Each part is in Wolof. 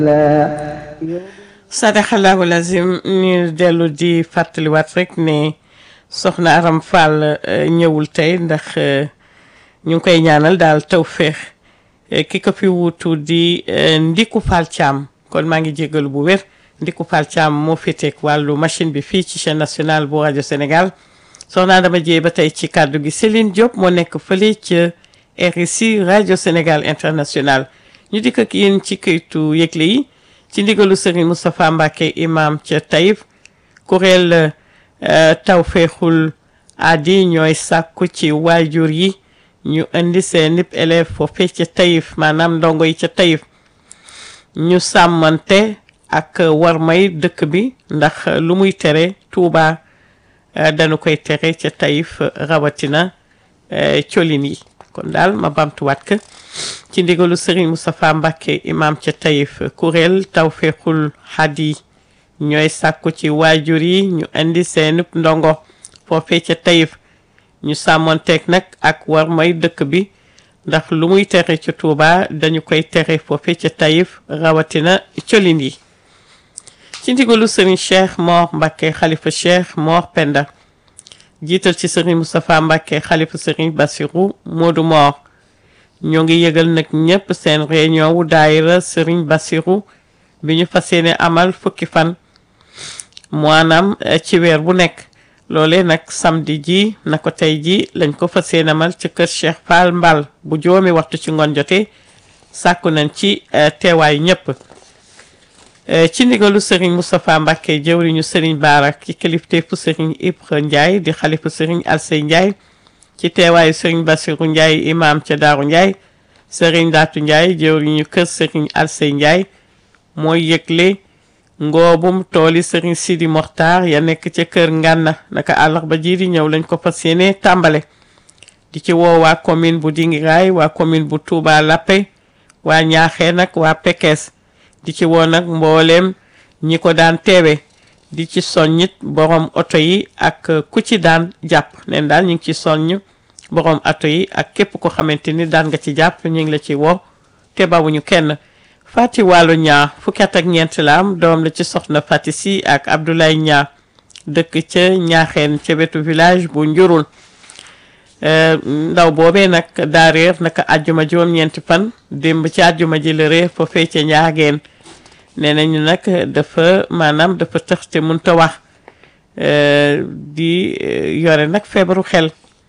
sadaxallahu lazim ñu dellu di fàttaliwaat rek ne soxna Aram Fall ñëwul tey ndax ñu ngi koy ñaanal daal tawféex ki ko fi wuutu di Ndiku Fall Thiam kon maa ngi jégalu bu wér Ndiku Fall Thiam moo féeteeg wàllu machine bi fii ci chaîne nationale bu rajo Sénégal soxna dama jee ba tey ci kàddu gi Céline Diop moo nekk fële ca RSI rajo Sénégal international ñu dikk ak yéen ci këytu yëgle yi ci ndigalu Serigne Moustapha Mbacke imam ca Taïf kuréel tawféexul aadi ñooy sàkku ci waajur yi ñu indi seen nip élève foofee ca Taïf maanaam ndongo yi ca Taïf ñu sàmmante ak warmay dëkk bi ndax lu muy tere Tuuba dañu koy tere ca Taïf rawatina colin yi kon daal ma bamtuwaat ka ci ndigalu Serigne Moustapha Mbacke imam ca Taïf kuréel tawféexul hadi ñooy sàkku ci waajur yi ñu indi seen ndongo foofee ca Taïf ñu sàmmonteeg nag ak war may dëkk bi ndax lu muy tere ca Touba dañu koy tere foofee ca Taïf rawatina colin yi ci ndigalu Serigne Cheikh Mor Mbacke xalifa Cheikh Mor Penda jiital ci Serigne Moustapha Mbacke xalifa Serigne Bassirou Modou Mor ñoo ngi yëgal nag ñëpp seen réunion wu daayira Serigne Bassirou bi ñu fas yéene amal fukki fan maanaam ci weer bu nekk loole nag samedi ji na ko tey ji lañ ko fas yéene amal ci kër Cheikh Fall Mbal bu juróomi waxtu ci ngoon jotee sàkku nañ ci teewaayu ñëpp ci ndigalu Serigne Moustapha Mbacke jëwriñu Serigne Baara ci kilifteefu Serigne Ibra Ndiaye di xalifu Serigne Alsey Ndiaye ci teewaayu Serigne Bassirou Ndiaye imam ca Daaru Ndiaye Serigne Daatu Ndiaye jëwriñu kër Serigne Alsey Ndiaye mooy yëgle ngoobum tooli Serigne Sidi Mokhtar ya nekk ca kër Ngànna naka àllarba ji di ñëw lañ ko fas yéene tàmbale di ci woo waa commune bu Dingiraay waa commune bu Touba Lappé waa Ñaaxee nag waa Pekes di ci woo nag mbooleem ñi ko daan teewe di ci soññit borom oto yi ak ku ci daan jàpp neen daal ñu ngi ci soññ borom oto yi ak képp ko xamante ni daan nga ci jàpp ñu ngi la ci woo te bawuñu kenn Fati Wàllu ñaa fukki at ak ñeent la am doom la ci soxna Fati si ak Abdoulaye ñaa dëkk ca ñaaxeen ca wetu village bu njurul ndaw boobee nag daa réer naka àjjuma juróom-ñeenti fan démb ci àjjuma ji la réer foofee ca ñaageen nee nañu nag dafa maanaam dafa tëx te mënta wax di yore nag feebaru xel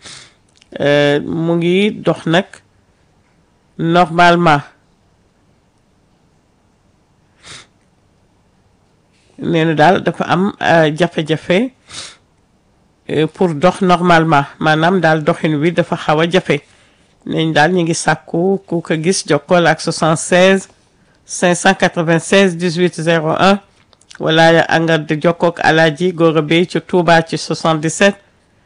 mu ngi dox nag normalement nee na daal dafa am jafe-jafe pour dox normalement maanaam daal doxin wi dafa xaw a jafe neñ daal ñu ngi sàkku ku ko gis jokkool ak 76 596 18 01 wala anga di jokkook alaaji Gora Bey ci Touba ci 77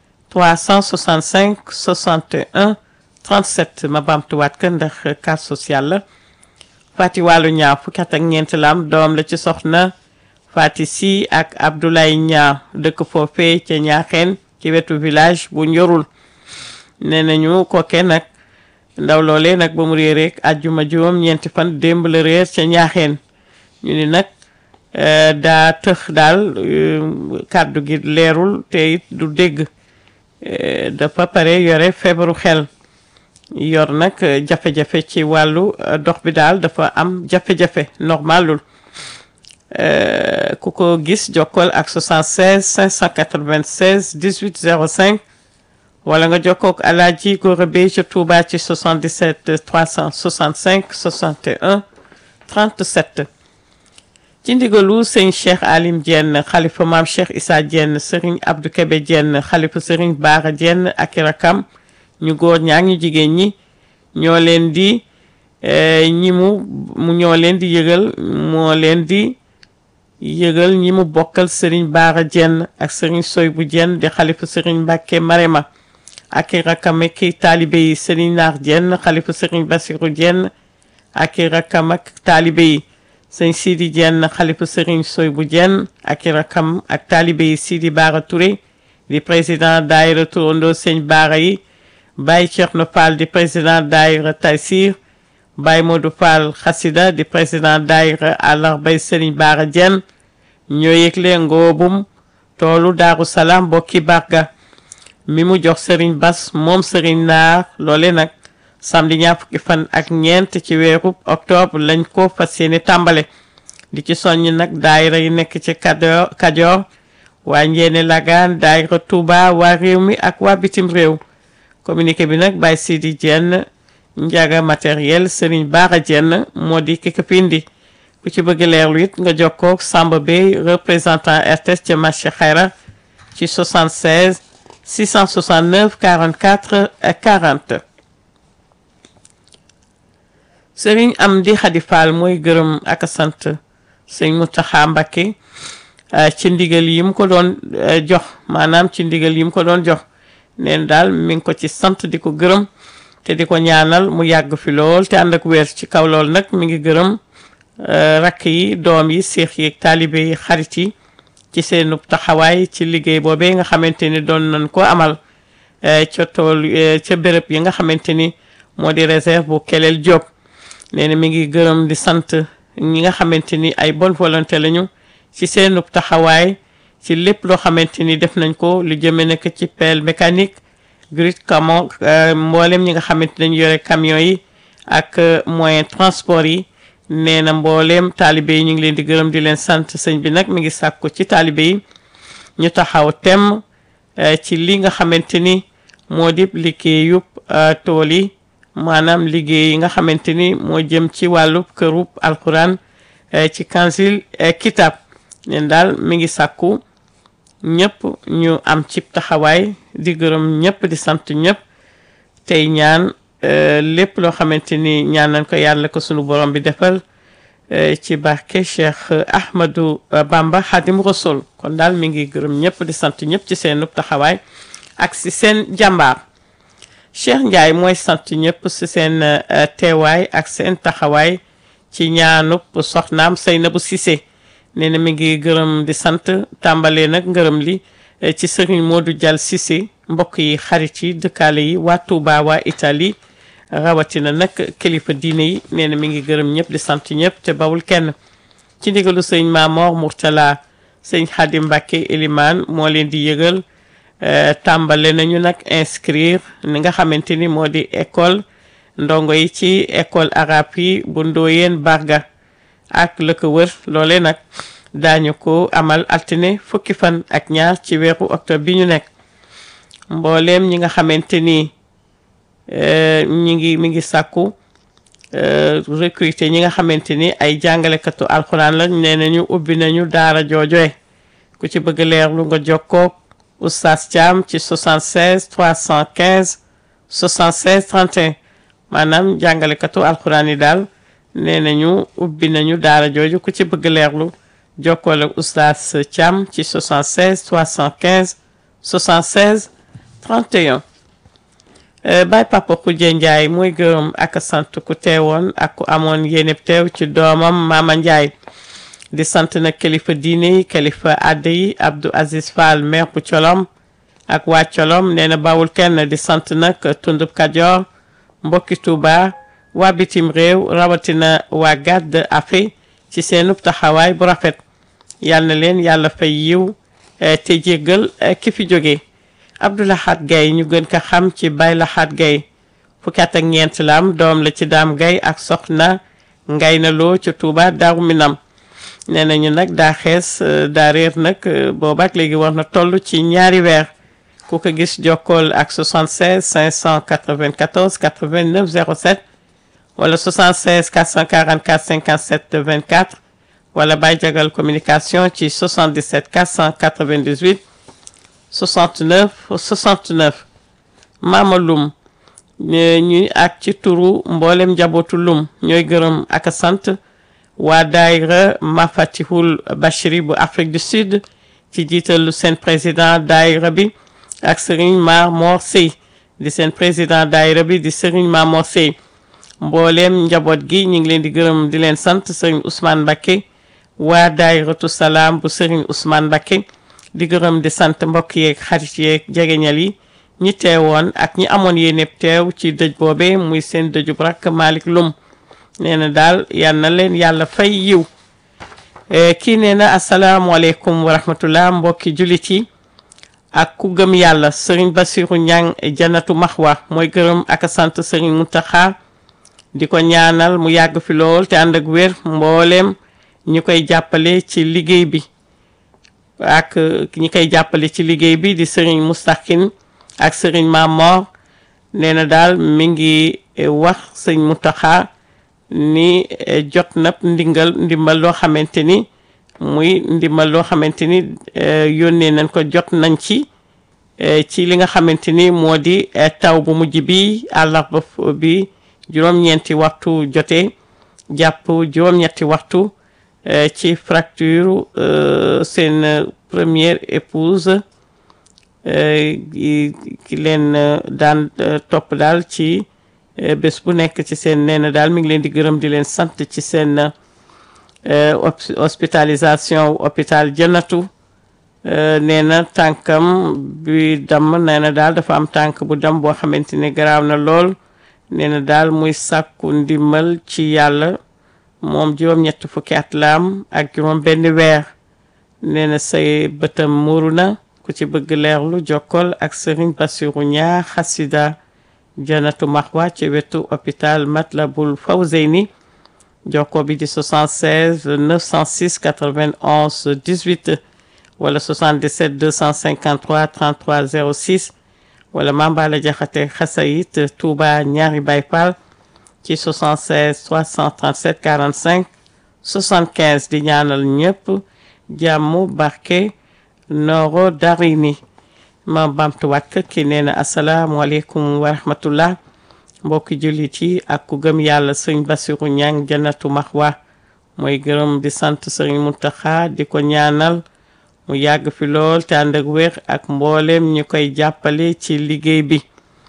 365 61 37 ma baamtuwaat ka ndax carte sociale la Fati Wàllu ñaar fukki at ak ñeent la am doom la ci soxna Fati si ak Abdoulaye ñaar dëkk foofee ca ñaaxeen ci wetu village bu njorul nee nañu koke nag ndaw loolee nag ba mu réeree àjjuma juróom ñeenti fan démb la réer ca ñaaxeen ñu ni nag daa tëx daal kàddu gi leerul te it du dégg dafa pare yore feebaru xel yor nag jafe-jafe ci wàllu dox bi daal dafa am jafe-jafe normalul ku ko gis jokkool ak 76 596 18 05 wala nga jokkook Alaaji Gora Bey ca Touba ci 77 365 61 37 ci ndigalu sëñ Cheikh Alim Diène xalifa maam Cheikh Issa Diène sëriñ Abdou Kébé Diène xalifa sëriñ Baara Diène ak i rakam ñu góor ñaa ñu jigéen ñi ñoo leen di ñi mu mu ñoo leen di yëgal moo leen di yëgal ñi mu bokkal sëriñ Baara Diène ak sëriñ Soy bu Diène di xalifa sëriñ Mbàkke Marema ak i rakam ak i taalibe yi sëriñ Naar Diène xalifa sëriñ Basiru Diène ak i rakam ak taalibe yi sëñ Sidi Diène xalifa sëriñ Soy bu Diène ak i rakam ak taalibe yi Sidi Baara Touré di président daayira turandoo sëñ Baara yi Baye Thierno Fall di président daayira Taysir Baye Modou Fall Xasida di président daayira àllarbay Serigne Bara Diène ñoo yëgle ngoobum toolu Daaru Salaam bokki barga mi mu jox Serigne Bass moom Serigne Naar loole nag samedi ñaar fukki fan ak ñeent ci weeru octobre lañ ko fas yéene tàmbale di ci soññ nag daayira yi nekk ci Kajoor Kajoor waa Njéene Lagaan daayira Touba waa réew mi ak waa bitim réew communiqué bi nag Baye Sidi Diène njaga matériel Serigne Bara Diène moo di ki ko fi indi ku ci bëgg leerlu it nga jokkoo Samba Bey représentant RTS ca marché Xayra ci 76 669 44 40 Serigne Amdi Khady Fall mooy gërëm ak a sant Serigne Mountakha Mbacké ci ndigal yi mu ko doon jox maanaam ci ndigal yi mu ko doon jox neen daal mi ngi ko ci sant di ko gërëm te di ko ñaanal mu yàgg fi lool te ànd ak weer ci kaw lool nag mi ngi gërëm rakk yi doom yi seex yi taalibe yi xarit yi ci seenu taxawaay ci liggéey boobee nga xamante ni doon nañ ko amal ca tool ca béréb yi nga xamante ni moo di réserve bu Keleel Diop nee na mi ngi gërëm di sant ñi nga xamante ni ay bonne volonté lañu ci seenu taxawaay ci lépp loo xamante ni def nañ ko lu jëme nekk ci pelle mécanique grit camion mboolem ñi nga xamante dañu yore camion yi ak moyen transport yi nee na mbooleem taalibe yi ñu ngi leen di gërëm di leen sant sëñ bi nag mi ngi sàkku ci taalibe yi ñu taxaw tem ci li nga xamante ni moo di liggéeyub tool yi maanaam liggéey yi nga xamante ni moo jëm ci wàllu kërub alquran ci kansil kitab neen daal mi ngi sàkku ñëpp ñu am ci taxawaay di gërëm ñëpp di sant ñëpp tey ñaan lépp loo xamante ni ñaan nañ ko yàlla ko sunu borom bi defal ci barke Cheikh Ahmadou Bamba Xadim Rasul kon daal mi ngi gërëm ñëpp di sant ñëpp ci seen taxawaay ak si seen jàmbaar Cheikh Ndiaye mooy sant ñëpp si seen teewaay ak seen taxawaay ci ñaanub soxnaam Seynabou Cissé nee na mi ngi gërëm di sant tàmbalee nag ngërëm li ci Serigne Modou Dial Cissé mbokk yi xarit yi dëkkaale yi waa Touba waa Italie rawatina nag kilifa diine yi nee na mi ngi gërëm ñëpp di sant ñëpp te bawul kenn ci ndigalu sëñ Mamor Mourtala sëñ Xadim Mbacke Elimane moo leen di yëgal tàmbale nañu nag inscrire ni nga xamante ni moo di école ndongo yi ci école arabe yi bu Ndoyeen Barga ak la ko wër loole nag daañu ko amal altine fukki fan ak ñaar ci weeru octobre bi ñu nekk mbooleem ñi nga xamante ni ñi ngi mi ngi sàkku recruter ñi nga xamante ni ay jàngalekatu alxuraan la nee nañu ubbi nañu daara joojoe ku ci bëgg leerlu nga jokkoo oustaz Thiam ci 76 315 76 31 maanaam jàngalekatu alxuraan yi daal nee nañu ubbi nañu daara jooju ku ci bëgg leerlu jokkool ak oustaz Thiam ci 76 315 76 31 Baay Papa Khoudia Ndiaye mooy gërëm ak sant ku teewoon ak ku amoon yéene teew ci doomam Mama Ndiaye di sant nag kilifa diine yi kilifa adda yi Abdou Aziz Fall maire bu Colom ak waa Colom nee na bawul kenn di sant nag tundub Kajoor mbokki Touba waa bitim réew rawatina waa gàdd afe ci seenub taxawaay bu rafet yal na leen yàlla fay yiw te jéggal ki fi jóge Abdoulahat Gaye ñu gën ko xam ci Baye Lahat Gaye fukki at ak ñeent la am doom la ci daam Gaye ak soxna ngay na loo ca Touba Daaru Minam nee nañu nag daa xees daa réer nag boobaak léegi war na toll ci ñaari weer ku ko gis jokkool ak 76 594 89 07 wala 76 444 57 24 wala Baye Jagal communication ci 77 498 69 69 Mama Lum ñuy ak ci turu mboolem njabootu Lum ñooy gërëm ak sant waa daayira Mafatihul Bachiri bu Afrique du Sud ci jiitalu seen président daayira bi ak Serigne Mar Mor Sey di seen président daayira bi di Serigne Mar Mor Sey mbooleem njaboot gi ñu ngi leen di gërëm di leen sant Serigne Ousmane Mbacké waa daayiratu salaam bu Serigne Ousmane Mbacké di gërëm di sant mbokk yeeg xarit yeeg jegeñal yi ñi teewoon ak ñi amoon yéene teew ci dëj boobe muy seen dëjub rakk Malick Lum nee na daal yal na leen yàlla fay yiw kii nee na asalaamualeykum wa rahmatullah mbokki jullit yi ak ku gëm yàlla sëriñ Basiru Ñang janatu maxwa mooy gërëm ak sant sëriñ Muntaxa di ko ñaanal mu yàgg fi lool te ànd ak wér mbooleem ñi koy jàppale ci liggéey bi ak ñi koy jàppale ci liggéey bi di sëriñ Mustaxin ak sëriñ Mamor nee na daal mi ngi wax sëriñ Muntaxa ni jot na ndingal ndimbal loo xamante ni muy ndimbal loo xamante ni yónnee nañ ko jot nañ ci ci li nga xamante ni moo di taw bu mujj bi àllarba bi juróom-ñeenti waxtu jotee jàpp juróom-ñetti waxtu ci fracture seen première épouse ki leen daan topp daal ci bés bu nekk ci seen nee na daal mi ngi leen di gërëm di leen sant ci seen hospitalisation hôpital Jannatu nee na tànkam bi damm nee na daal dafa am tànk bu dam boo xamante ni garaaw na lool nee na daal muy sàkku ndimbal ci yàlla moom juróom-ñett fukki at laam ak juróom benn weer nee na say bëtam muuru na ku ci bëgg leerlu jokkol ak sëriñ Basiru ñaa xasida janatu maxwa ci wetu hôpital Matlabul Fawzeyni jokko bi di 76 906 91 18 wala 77 253 33 06 wala Mambala Jaxate Xasayit Touba ñaari Baay Faal ci 76 337 45 75 di ñaanal ñëpp jàmm barke nooro darini ma bamtuwaat ko ki nee na asalaamualeykum wa rahmatullah mbokki jullit yi ak ku gëm yàlla sëñ Basiru Ñang Jannatu Maxwa mooy gërëm di sant sëriñ Muntaxa di ko ñaanal mu yàgg fi lool te ànd ak wér ak mboolem ñu koy jàppale ci liggéey bi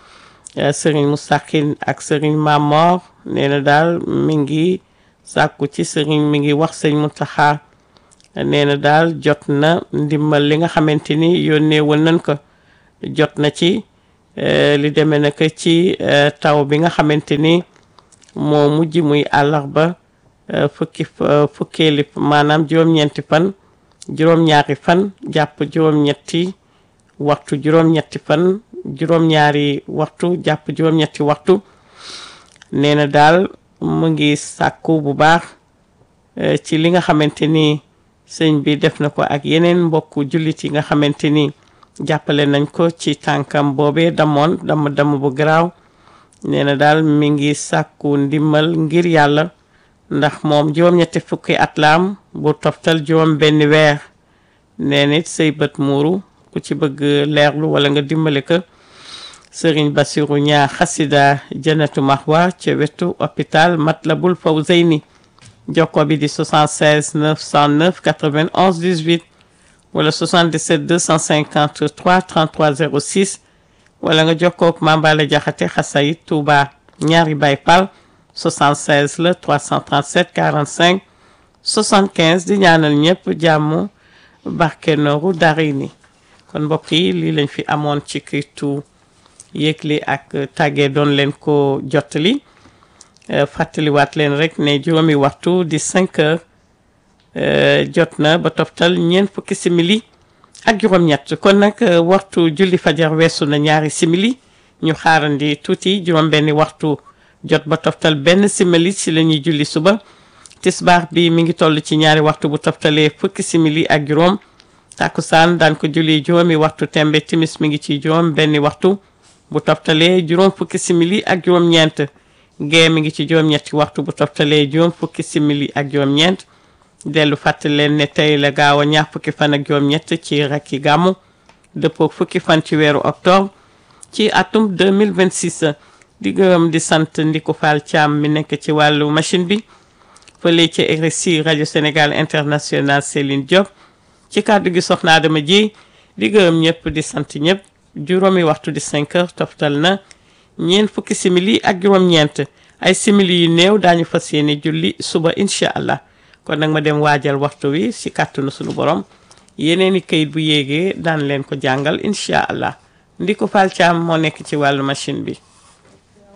sëriñ Mustaxin ak sëriñ Mamor nee na daal mi ngi sàkku ci sëriñ mi ngi wax sëñ Muntaxa nee na daal jot na ndimbal li nga xamante ni yónnee woon nañ ko jot na ci li demee na ko ci taw bi nga xamante ni moo mujj muy àllarba fukki fukkeeli maanaam juróom-ñeenti fan juróom-ñaari fan jàpp juróom-ñetti waxtu juróom-ñetti fan juróom-ñaari waxtu jàpp juróom-ñetti waxtu nee na daal mu ngi sàkku bu baax ci li nga xamante ni sëñ bi def na ko ak yeneen mbokku jullit yi nga xamante ni jàppale nañ ko ci tànkam boobee damoon damm damm bu garaaw nee na daal mi ngi sàkku ndimbal ngir yàlla ndax moom juróom-ñetti fukki at laam bu toftal juróom benn weer nee nit say bët muuru ku ci bëgg leerlu wala nga dimbale ko sëriñ Basiru ñaa xasida janatu maxwa ca wetu hôpital Matlabul Fawzeyni jokko bi di 76 909 91 18 wala 77 253 33 06 wala nga jokkook Mambala Jaxate Xasayit Touba ñaari Baay Faal 76 la 337 45 75 di ñaanal ñëpp jàmm barke nooru dari ni kon mbokk yi lii lañ fi amoon ci kiitu yëgle ak tàggee doon leen ko jottali fàttaliwaat leen rek ne juróomi waxtu di 5 heures jot na ba toftal ñeent fukki simili ak juróom-ñett kon nag waxtu julli fajar weesu na ñaari simili ñu xaarandi tuuti juróom-benni waxtu jot ba toftal benn simili ci la ñuy julli suba tisbaar bi mi ngi toll ci ñaari waxtu bu toftalee fukki simili ak juróom takkusaan daan ko julli juróomi waxtu tembe timis mi ngi ci juróom benni waxtu bu toftalee juróom fukki simili ak juróom-ñeent gee mi ngi ci juróom-ñetti waxtu bu toftalee juróom fukki simili ak juróom-ñeent dellu fàttali leen ne tey la gaaw a ñaar fukki fan ak juróom-ñett ci rakki gàmmu dëppoo fukki fan ci weeru octobre ci atum 2026 di gërëm di sant Ndiko Fall Thiam mi nekk ci wàllu machine bi fële ci RSI rajo Sénégal international Céline Diop ci kàddu gi soxna Adama ji di gërëm ñëpp di sant ñëpp juróomi waxtu di 5 heures toftal na ñeent fukki simili ak juróom-ñeent ay simili yu néew daañu fas yéene julli suba incha allah kon nag ma dem waajal waxtu wi si kàttanu sunu borom yeneen i kayit bu yéegee daan leen ko jàngal incha allah Ndiko Fall Thiam moo nekk ci wàllu machine bi.